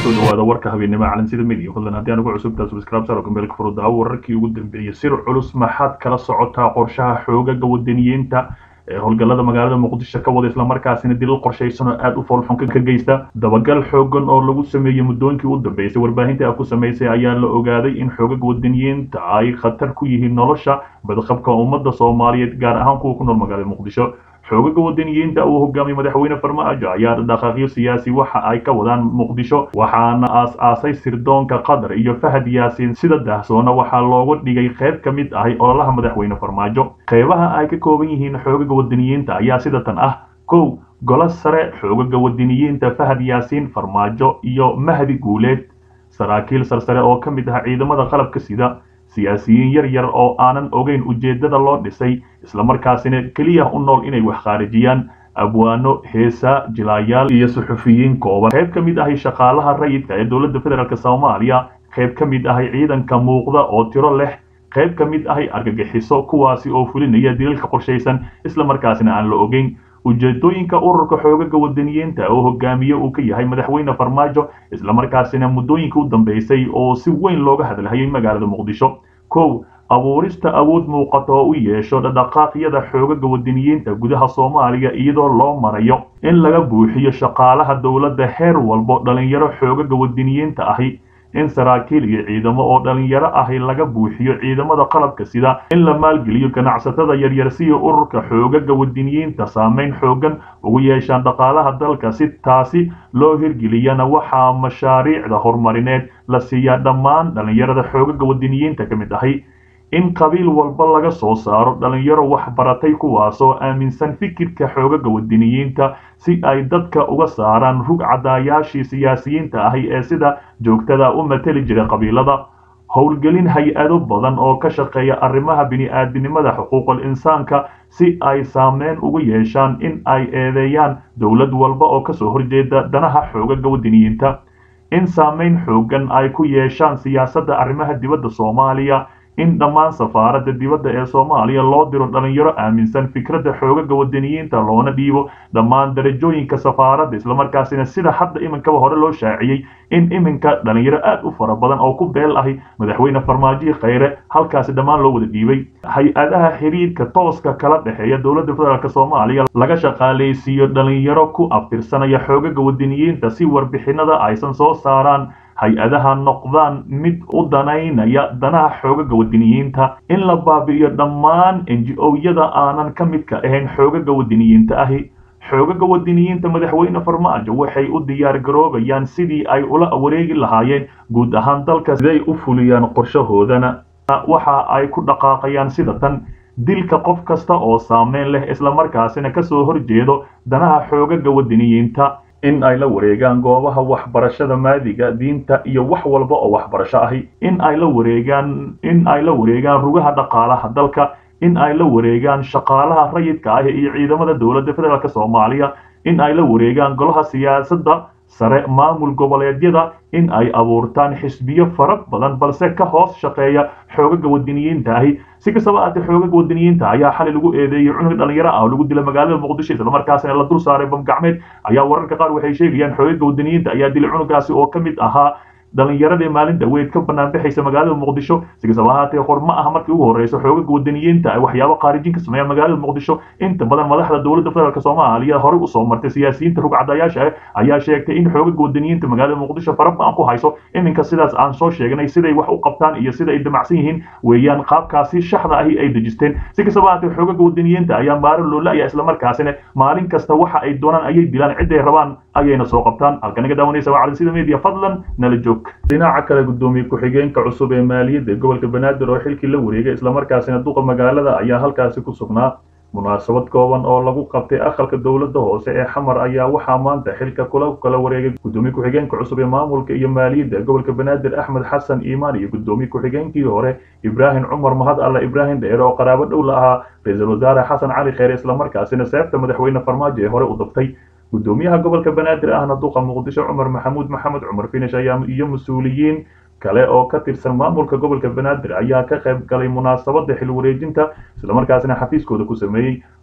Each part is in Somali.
kusoo dhawaada warka habeennimo calansida midiya fadlan haddii aan ugu cusubtaa subscribe saro gambeelka furudaawo wararkii ugu dambeeyey sir culus maxaad kala socotaa qorshaha xoogaga wadaniyiinta ee howlgallada magaalada muqdisho ka wada islamarkaasina dilal qorshaysan oo aada u foolxun ka geysta dabagal xoogan oo lagu sameeyey muddooyinkii u dambeysay warbaahinta a ku samaysay ayaa la ogaaday in xoogaga wadaniyiinta ay khatar ku yihiin nolosha badqabka ummadda soomaaliyeed gaar ahaan kuwa ku nool magaalada muqdisho xoogaga wadaniyiinta uu hogaamiyey madaxweyne farmaajo ayaa dhaqaaqyo siyaasi waxa ay ka wadaan muqdisho waxaana aas-aasay sirdoonka qatar iyo fahad yaasiin sida daahsoona waxaa looga dhigay qayb ka mid ahay ololaha madaxweyne farmaajo qeybaha ay ka kooban yihiin xoogaga wadaniyiinta ayaa sida tan ah kow golo sare xoogaga wadaniyiinta fahad yaasiin farmaajo iyo mahdi guuleed saraakiil sarsare oo ka mid ah ciidamada qalabka sida siyaasiyiin yar yar oo aanan ogeyn ujeeddada loo dhisay islamarkaasina keliya u nool inay wax khaarijiyaan abwaano heesa jilaayaal iyo suxufiyiin kooban qayb ka mid ahay shaqaalaha rayidka ee dowladda federaalk soomaaliya qayb ka mid ahay ciidanka muuqda oo tiro leh qayb ka mid ahay argagixiso kuwaasi oo fulinaya dilalka qorshaysan islamarkaasina aan la ogeyn ujeedooyinka ururka xoogaga wadaniyiinta oo hogaamiye uu ka yahay madaxweyne farmaajo islamarkaasina muddooyinka u dambeysay oo si weyn looga hadlahayay magaalada muqdisho kow abuurista awood muuqata oo u yeesho dhaqaaqyada xoogaga wadaniyiinta gudaha soomaaliya iyadoo loo marayo in laga buuxiyo shaqaalaha dowladda heer walbo dhalinyaro xoogaga wadaniyiinta ahi in saraakiil iyo ciidamo oo dhalinyaro ahi laga buuxiyo ciidamada qalabka sida in la maalgeliyo ganacsatada yaryar siyo ururka xoogaga wadaniyiinta saameyn xoogan ugu yeeshaan dhaqaalaha dalka si taasi loo hirgeliyana waxaa mashaariicda horumarineed la siiyaa dhammaan dhalinyarada xoogaga wadaniyiinta ka mid ahi in qabiil walba laga soo saaro dhalinyaro waxbaratay kuwaasoo aaminsan fikirka xoogaga wadaniyiinta si ay dadka uga saaraan rug cadaayaashii siyaasiyiinta ahi ee sida joogtada u mateli jiray qabiilada howlgelin hay-ado badan oo ka shaqeeya arrimaha bini-aadinimada xuquuqul insaanka si ay saameyn ugu yeeshaan in ay eedeeyaan dowlad walba oo kasoo horjeeda danaha xoogaga wadaniyiinta in saameyn xoogan ay ku yeeshaan siyaasadda arrimaha dibadda soomaaliya in dhammaan safaaradda dibadda ee soomaaliya loo diro dhalinyaro aaminsan fikradda xoogaga wadaniyiinta loona dhiibo dhammaan darajooyinka safaaradda islamarkaasina sida hadda iminkaba hore loo shaaciyey in iminka dhalinyaro aad u fara badan oo ku beel ahi madaxweyne farmaajihi khayre halkaasi dhammaan loo wada dhiibay hay-adaha xiriirka tooska kala dhexeeya dowladda federaalk soomaaliya laga shaqaaleysiiyo dhalinyaro ku abtirsanaya xoogaga wadaniyiinta si warbixinada aysan soo saaraan hay-adaha noqdaan mid u danaynaya danaha xoogaga wadaniyiinta in la baabi'iyo dhammaan enji o-yada aanan ka midka ahayn xoogaga wadaniyiinta ahi xoogaga wadaniyiinta madaxweyne farmaajo waxay u diyaar garoobayaan sidii ay ula wareegi lahaayeen guud ahaan dalka siday u fuliyaan qorshahoodana waxa ay ku dhaqaaqayaan sida tan dilka qof kasta oo saameyn leh islamarkaasina kasoo horjeedo danaha xoogaga wadaniyiinta in ay la wareegaan goobaha waxbarashada maadiga diinta iyo wax walba oo waxbarasho ahi in ay la wareegaan in ay la wareegaan rugaha dhaqaalaha dalka in ay la wareegaan shaqaalaha rayidka ah iyo ciidamada dowladda federaalk soomaaliya in ay la wareegaan golaha siyaasadda sare maamul goboleedyada in ay abuurtaan xisbiyo fara badan balse ka hoos shaqeeya xoogaga wadaniyiinta ahi si kastaba aatee xoogaga wadaniyiinta ayaa xali lagu eedeeyey cunug dhalinyaro ah oo lagu dila magaalada muqdisho islamarkaasina la dul saaray bamgacmeed ayaa wararka qaar waxay sheegayaan xoogaga wadaniyiinta ayaa dilay cunugaasi oo ka mid ahaa dhalinyaradii maalinta weyd ka banaanbaxaysa magaalada muqdisho si kastaba ahaatee hor ma aha markii ugu horreyso xoogaga wadaniyiinta ay waxyaabo khaarijin ka sameeya magaalada muqdisho inta badan madaxda dowladda federaalk soomaaliya horey usoo martay siyaasiyiinta rugcadayaasha ah ayaa sheegtay in xoogaga wadaniyiinta magaalada muqdisho fara ba-an ku hayso iminka sidaas aan soo sheegnay siday wax u qabtaan iyo sida ay damacsan yihiin weeyaan qaabkaasi shaxda ahi ay dejisteen si kastaba ahaatee xoogaga wadaniyiinta ayaa maaro loola-ya islamarkaasina maalin kasta waxa ay doonaan ayay dilaan ciday rabaan ayayna soo qabtaan halka naga daawanaysa waa calansida media fadlan nala joog dhinaca kale gudoomiye ku-xigeenka cusub ee maaliyadda gobolka banaadir oo xilkii la wareegay islamarkaasina duqa magaalada ayaa halkaasi ku sugnaa munaasabad kooban oo lagu qabtay aqalka dowladda hoose ee xamar ayaa waxaa maanta xilka kula kala wareegay gudoomiye ku-xigeenka cusub ee maamulka iyo maaliyadda gobolka banaadir axmed xasan iimaan iyo gudoomiye ku-xigeenkii hore ibraahim cumar mahad alla ibraahim dheere oo qaraabo dhow la ahaa ra-iisul wasaare xasan cali kheyre islamarkaasina seefta madaxweyne farmaajo ee hore u dabtay gudoomiyaha gobolka banaadir ahna duqa muqdisho cumar maxamuud maxamed cumar finish ayaa iyo mas-uuliyiin kale oo ka tirsan maamulka gobolka banaadir ayaa ka qayb galay munaasabada xil wareejinta islamarkaasina xafiiskooda ku sameeyey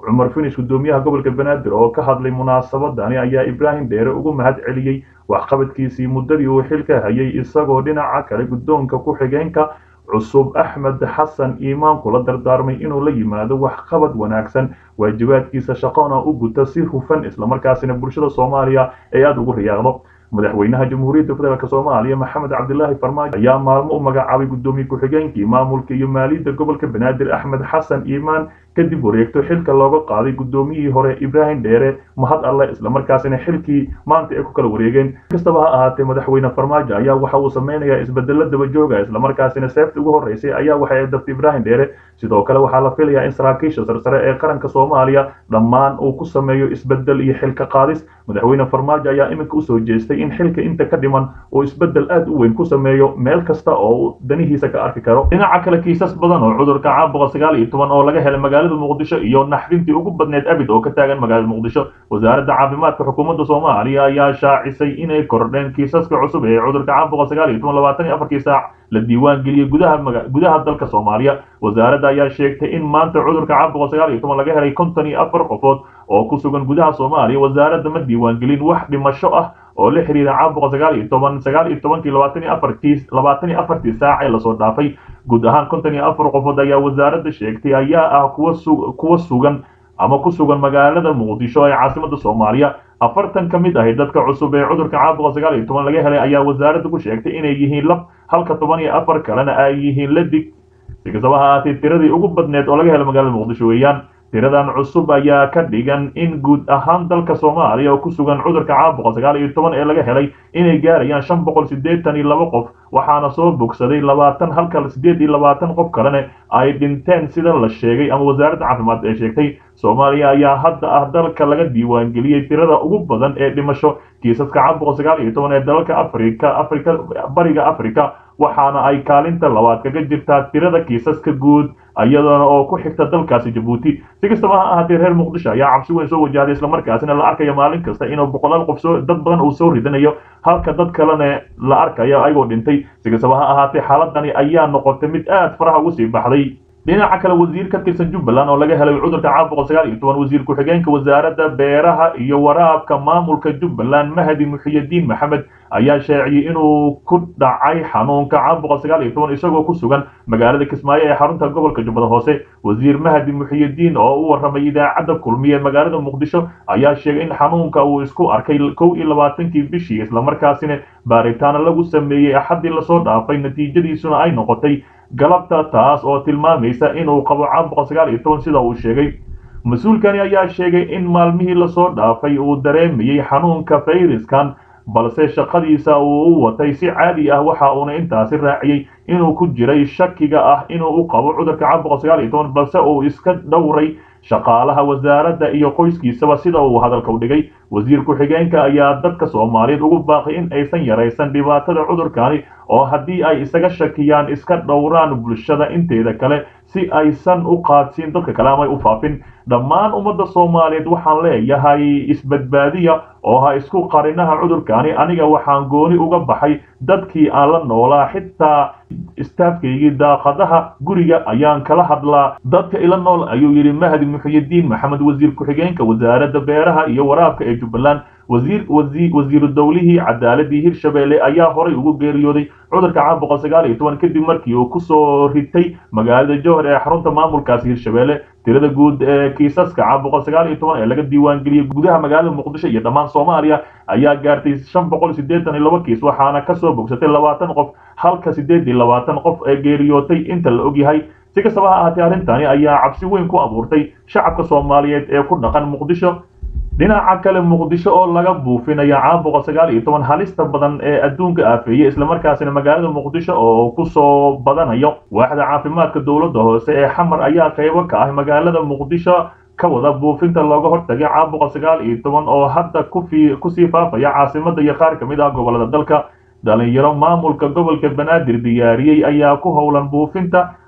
cumar finish gudoomiyaha gobolka banaadir oo ka hadlay munaasabadani ayaa ibraahim dheere ugu mahad celiyey waxqabadkiisii muddadii uu xilka hayay isagoo dhinaca kale guddoonka ku-xigeenka cusub axmed xasan iimaan kula dardaarmay inuu la yimaado waxqabad wanaagsan waajibaadkiisa shaqona u guta si hufan islamarkaasina bulshada soomaaliya ay aada ugu riyaaqdo madaxweynaha jamhuuriyadda federaalk soomaaliya maxamed cabdilaahi farmaajo ayaa maalmo u magacaabay guddoomiye ku-xigeenkii maamulka iyo maaliyadda gobolka banaadir axmed xasan iimaan kadib wareegto xilka looga qaaday guddoomiyihii hore ibraahim dheere mahad alle islamarkaasina xilkii maanta ay ku kala wareegeen kastaba ha ahaatee madaxweyne farmaajo ayaa waxa uu sameynayaa isbedelo daba jooga islamarkaasina seefta ugu horreysay ayaa waxay daftay ibraahim dheere sidoo kale waxaa la filayaa in saraakiisha sarsare ee qaranka soomaaliya dhammaan uu ku sameeyo isbedel iyo xilka qaadis madaxweyne farmaajo ayaa iminka usoo jeestay in xilka inta ka dhiman uu isbedel aad u weyn ku sameeyo meel kasta oo uu danihiisa ka arki karo dhinaca kale kiisas badan oo cudurka caabuqa sagaal iyo toban oo laga helay magaalada muqdisho iyo naxdintii ugu badneed abid oo ka taagan magaalada muqdisho wasaaradda caafimaadka xukuumadda soomaaliya ayaa shaacisay inay kordheen kiisaska cusub ee cudurka caabuqa sagaal iyo toban labaatan iyo afarkii saac la diiwaan geliyey gudaha gudaha dalka soomaaliya wasaaradda ayaa sheegtay in maanta cudurka caabuqa sagaal iyo toban laga helay konton iyo afar qofood oo ku sugan gudaha soomaaliya wasaaradda ma diiwaan gelin wax dhimasho ah oo la xiriira caabuqa sagaal iyo toban sagaal iyo tobankii labaatan iyo afartii labaatan iyo afartii saac ee lasoo dhaafay guud ahaan konton iyo afar qofood ayaa wasaaradda sheegtay ayaa ah kuwa su kuwa sugan ama ku sugan magaalada muqdisho ee caasimada soomaaliya afartan ka mid ahi dadka cusub ee cudurka caabuqa sagaal iyo toban laga helay ayaa wasaaradda ku sheegtay inay yihiin lab halka toban iyo afar kalena ay yihiin ladig si kastaba ha ahaatee tiradii ugu badneed oo laga helay magaalada muqdisho weeyaan tiradan cusub ayaa ka dhigan in guud ahaan dalka soomaaliya oo ku sugan cudurka caabuqa sagaal iyo toban ee laga helay inay gaarayaan shan boqol siddeetan iyo laba qof waxaana soo bogsaday labaatan halka siddeed iyo labaatan qof kalena ay dhinteen sida la sheegay ama wasaaradda caafimaad ee sheegtay soomaaliya ayaa hadda ah dalka laga diiwaangeliyey tirada ugu badan ee dhimasho kiisaska caabuqa sagaal iyo toban ee dalalka afrika afrika bariga afrika waxaana ay kaalinta labaad kaga jirtaa tirada kiisaska guud iyadoona oo ku xigta dalkaasi jabuuti si kastaba ha ahaatee reer muqdisho ayaa cabsi weyn soo wajahday islamarkaasina la arkayo maalin kasta inuu boqolaal qof soo dad badan uu soo ridanayo halka dad kalena la arkayo ayagoo dhintay si kastaba ha ahaatee xaaladani ayaa noqotay mid aad faraha ugu sii baxday dhinaca kale wasiir ka tirsan jubbaland oo laga helay cudurka caabuqa sagaal iyo toban wasiir ku-xigeenka wasaaradda beeraha iyo waraabka maamulka jubbaland mahdi muxiyadiin maxamed ayaa sheeciyey inuu ku dhacay xanuunka caabuqa sagaal iyo toban isagoo ku sugan magaalada kismaayo ee xarunta gobolka jubbada hoose wasiir mahdi muxiyadiin oo u warramay idaacadda kulmiye magaalada muqdisho ayaa sheegay in xanuunka uu isku arkay kow iyo labaatankii bishii islamarkaasina baaritaano lagu sameeyey axaddii lasoo dhaafay natiijadiisuna ay noqotay galabta taas oo tilmaamaysa inuu qabo caabuqa sagaal iyo toban sida uu sheegay mas-uulkani ayaa sheegay in maalmihii lasoo dhaafay uu dareemayey xanuunka fayraskan balse shaqadiisa uu u watay si caadi ah waxa uuna intaasi raaciyey inuu ku jiray shakiga ah inuu u qabo cudurka caabuqa sagaal iyo toban balse uu iska dhowray shaqaalaha wasaaradda iyo qoyskiisaba sida uu hadalka u dhigay wasiir ku-xigeenka ayaa dadka soomaaliyeed ugu baaqay in aysan yaraysan dhibaatada cudurkani oo haddii ay isaga shakiyaan iska dhowraan bulshada inteeda kale si aysan u qaadsiin dadka kale ama u faafin dhammaan ummadda soomaaliyeed waxaan leeyahay isbadbaadiya oo ha isku qarinaha cudurkani aniga waxaan gooni uga baxay dadkii aan la noolaa xitaa istaafkaygii daaqadaha guriga ayaan kala hadlaa dadka ila nool ayuu yidhi mahdi muxiyadiin maxamed wasiir ku-xigeenka wasaaradda beeraha iyo waraabka ee jubbaland wasiir wasiiru dowlihii cadaaladii hirshabeelle ayaa horay ugu geeriyooday cudurka caabuqa sagaal iyo toban kadib markii uu kusoo ritay magaalada jowhar ee xarunta maamulkaasi hirshabeelle tirada guud ee kiisaska caabuqa sagaal iyo toban ee laga diiwaangeliyey gudaha magaalada muqdisho iyo dhammaan soomaaliya ayaa gaartay shan boqol siddeetan iyo laba kiis waxaana kasoo bogsatay labaatan qof halka siddeed iyo labaatan qof ee geeriyootay inta la ogyahay si kastaba ha ahaatee arrintani ayaa cabsi weyn ku abuurtay shacabka soomaaliyeed ee ku dhaqan muqdisho dhinaca kale muqdisho oo laga buufinaya caabuqa sagaal iyo toban halista badan ee adduunka aafeeyey islamarkaasina magaalada muqdisho oo kusoo badanayo waaxda caafimaadka dowladda hoose ee xamar ayaa qaybo ka ah magaalada muqdisho ka wada buufinta looga hortagay caabuqa sagaal iyo toban oo hadda kufi kusii faafaya caasimada iyo qaar ka mid ah gobolada dalka dhalinyaro maamulka gobolka banaadir diyaariyey ayaa ku howlan buufinta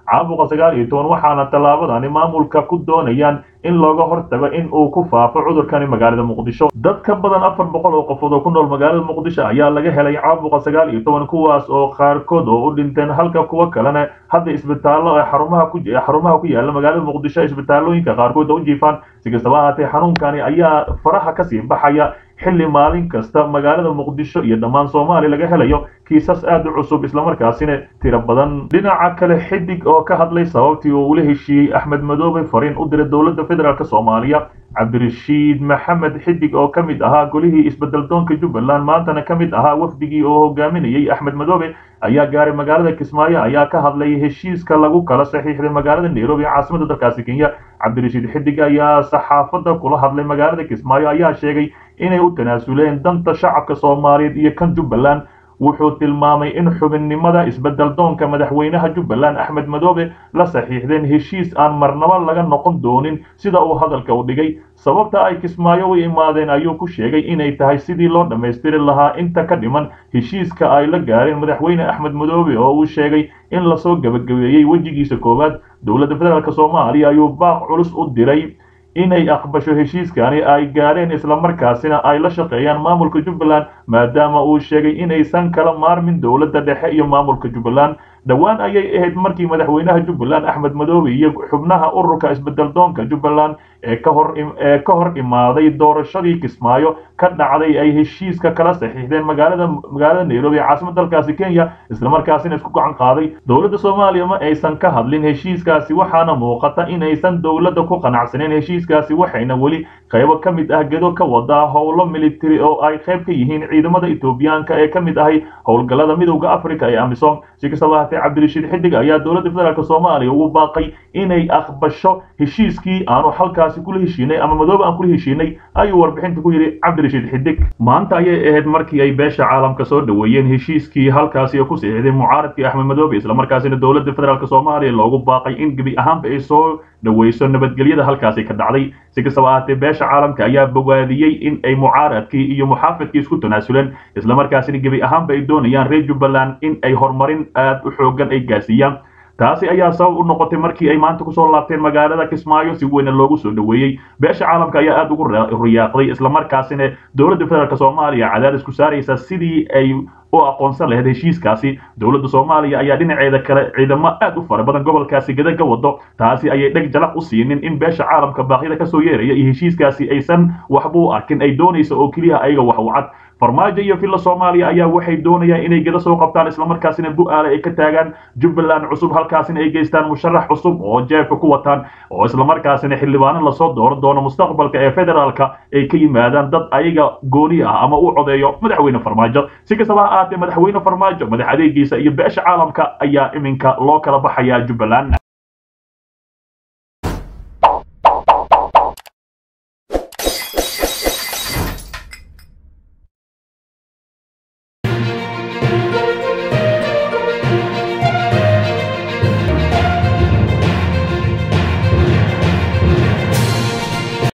caabuqa sagaal iyo toban waxaana tallaabadani maamulka ku doonayaan in looga hortago in uu ku faafo cudurkani magaalada muqdisho dad ka badan afar boqol oo qofood oo ku nool magaalada muqdisho ayaa laga helay caabuqa sagaal iyo toban kuwaas oo qaarkood oo u dhinteen halka kuwa kalena hadda isbitaallo ee xarumaha ku xarumaha ku yaala magaalada muqdisho isbitaallooyinka qaarkood oo u jiifaan si kastaba ahaatee xanuunkani ayaa faraha kasii baxaya xilli maalin kasta magaalada muqdisho iyo dhammaan soomaaliya laga helayo kiisas aad u cusub islamarkaasina tiro badan dhinaca kale xidig oo ka hadlay sababtii uu ula heshiiyey axmed madoobe fariin u diray dowladda federaalk soomaaliya cabdirashiid maxamed xidig oo ka mid ahaa golihii isbedeldoonka jubbaland maantana ka mid ahaa wafdigii oo hogaaminayey axmed madoobe ayaa gaaray magaalada kismaayo ayaa ka hadlay heshiiska lagu kala saxiixday magaalada nairobi caasimada dalkaasi kenya cabdirashiid xidig ayaa saxaafadda kula hadlay magaalada kismaayo ayaa sheegay inay u tanaasuleen danta shacabka soomaaliyeed iyo kan jubbaland wuxuu tilmaamay in xubinnimada isbedeldoonka madaxweynaha jubbaland axmed madoobe la saxiixdeen heshiis aan marnabo laga noqon doonin sida uu hadalka u dhigay sababta ay kismaayo u imaadeen ayuu ku sheegay inay tahay sidii loo dhammaystiri lahaa inta ka dhiman heshiiska ay la gaareen madaxweyne axmed madoobe oo uu sheegay in lasoo gebagabeeyey wejigiisa koowaad dowladda federaalk soomaaliya ayuu baaq culus u diray inay aqbasho heshiiskani ay gaareen islamarkaasina ay la shaqeeyaan maamulka jubbaland maadaama uu sheegay inaysan kala maarmin dowladda dhexe iyo maamulka jubbaland dhowaan ayay ahayd markii madaxweynaha jubbaland axmed madoobe iyo xubnaha ururka isbedeldoonka jubbaland ee ka hor ee ka hor imaaday doorashadii kismaayo ka dhacday ay heshiiska kala saxiixdeen magaalada magaalada nairobi caasimada dalkaasi kenya islamarkaasina isku gacan qaaday dowladda soomaaliya ma aysan ka hadlin heshiiskaasi waxaana muuqata inaysan dowladda ku qanacsaneen heshiiskaasi waxayna weli qaybo ka mid ah gedo ka wadaa howlo military oo ay qayb ka yihiin ciidamada etoobiyaanka ee ka mid ahay howlgallada midowda africa ee amisom si kastaba haatee cabdirashiid xidig ayaa dowladda federaalk soomaaliya ugu baaqay inay aqbasho heshiiskii aanu halkaasi kula heshiinay ama madoobe aan kula heshiinay ayuu warbixinta ku yidhi cabdirashiid xidig maanta ayay ahayd markii ay beesha caalamka soo dhoweeyeen heshiiskii halkaasi oo ku saxiixday mucaaradkii axmed madoobe islamarkaasina dowladda federaalk soomaaliya loogu baaqay in gebi ahaanba ay soo dhoweyso nabadgelyada halkaasi ka dhacday si kastaba ahaatee beesha caalamka ayaa bogaadiyey in ay mucaaradkii iyo muxaafadkii isku tanaasuleen islamarkaasina gebi ahaanba ay doonayaan reer jubbaland in ay horumarin aad u xoogan ay gaarsiiyaan taasi ayaa sabab u noqotay markii ay maanta kusoo laabteen magaalada kismaayo si weyna loogu soo dhoweeyey beesha caalamka ayaa aad ugu riyaaqday islamarkaasina dowladda federaalk soomaaliya cadaadis ku saaraysa sidii ay u aqoonsan lahayd heshiiskaasi dowladda soomaaliya ayaa dhinaceeda kale ciidamo aad u fara badan gobolkaasi gada ka wado taasi ayay dheg jalaq u siinin in beesha caalamka baaqyada kasoo yeeraya iyo heshiiskaasi aysan waxba u arkin ay doonaysa oo keliya ayaga wax u cad farmaajo iyo villa soomaaliya ayaa waxay doonayaan inay geda soo qabtaan islamarkaasina bu-aale ay ka taagaan jubbaland cusub halkaasina ay geystaan musharax cusub oo jeebka ku wataan oo islamarkaasina xildhibaano lasoo dooran doono mustaqbalka ee federaalka ay ka yimaadaan dad ayaga gooni ah ama u codeeyo madaxweyne farmaajo si kastaba ha ahaatee madaxweyne farmaajo madax adeegiisa iyo beesha caalamka ayaa iminka loo kala baxayaa jubbaland